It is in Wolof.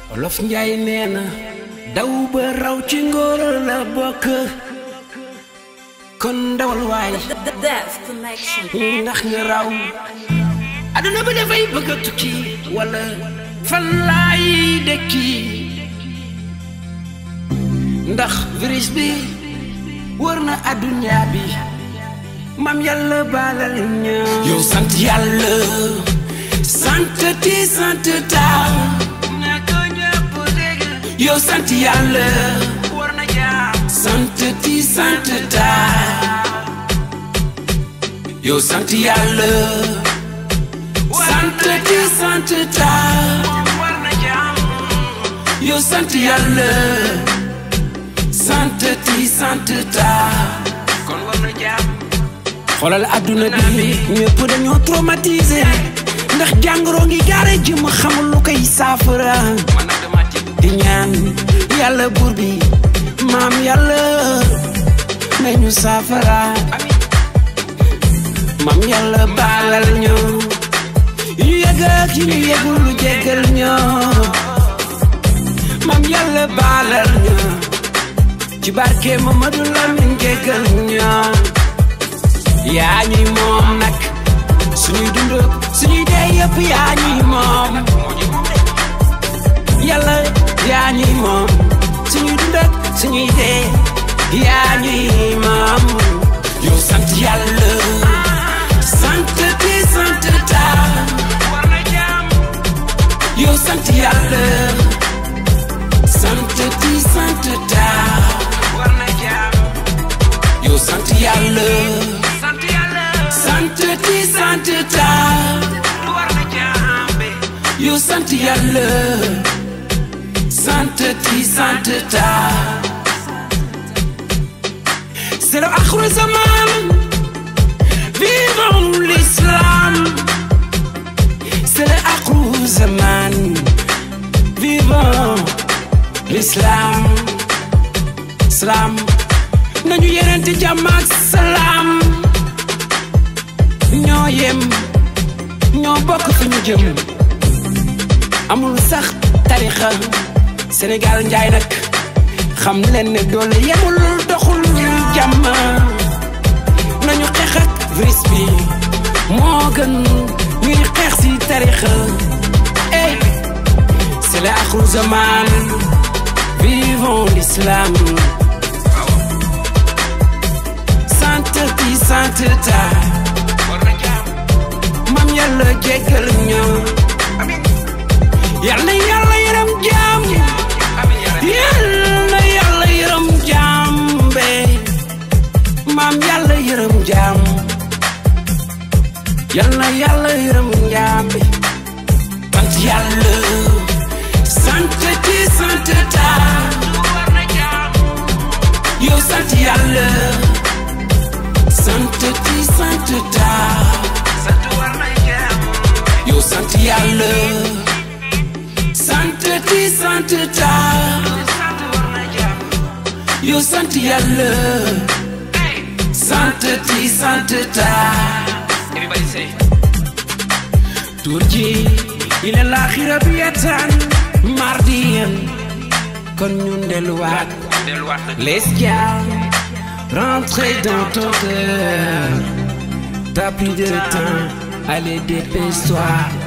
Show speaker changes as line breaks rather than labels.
olof njaay nee na daw ba raw ci ngóor la bokk kon ndawal waay
The Death Connection.
ndax nga raw aduna ba dafay bëgg a tukki wala fan laay dëkki ndax virus bi wër na adduna bi mam yàlla baalal ña yow sant yàlla sant ti sant taa yow sant yàlla war na jaam sant ti sant taa yow sant yàlla sant ti sant taa war na jaam yow sant yàlla sant ti sant taa kon war na jaam xoolal adduna bi ñëpp dañoo traumatisé ndax jàngoro ngi gaare ji ma xamul lu koy saafara di ñaan yàlla buur bi maam yàlla nañu saafara maam yàlla baalal ñu yu yëg ak yu ñu yëgul lu jéggal ñoo maam yàlla baalal ñu ci barke Mamadou Lamine jéggal ñoo yaa ñuy moom nag suñuy dund suñuy dee yëpp yaa ñuy moom yàlla yaa ñuy moom suñuy dund ak suñuy dee yaa ñuy moom yow sant yàlla sant ti sant taa yow sant yàlla sant ti sant taa yow sant yàlla sant ti sant taa yow sant yàlla sant ti sant taa c'est le akhir zaman vivons l'islam c'est le akhir zaman vivons l'islam islam nañu yenente jàmm ak salaam ñoo yem ñoo bokk fi ñu jëm amul sax tarixa Sénégal njaay nag xam leen ne doole yemul doxul jàmm nañu xeex ak virus bi moo gën ñuy xeex si tarixa ey c'est le akhir zaman vivons l'islam sant ti sant ta mam yàlla jéggal ñoo yàlla yàlla yërëm jaam yàlla yàlla yërëm jaam be maam yàlla yërëm jaam yàlla yàlla yërëm jaam be sant yàlla sant ti sant ta yow sant yàlla sant ti sant ta yow sant yàlla sant ti sant ta yow sant yàlla sant ti sant ta tur ji ila laaxira bi yatan mardiyan kon ñun delluwaat l'esclave rentrez dans ton cœur t'as plus de temps allez dépêche-toi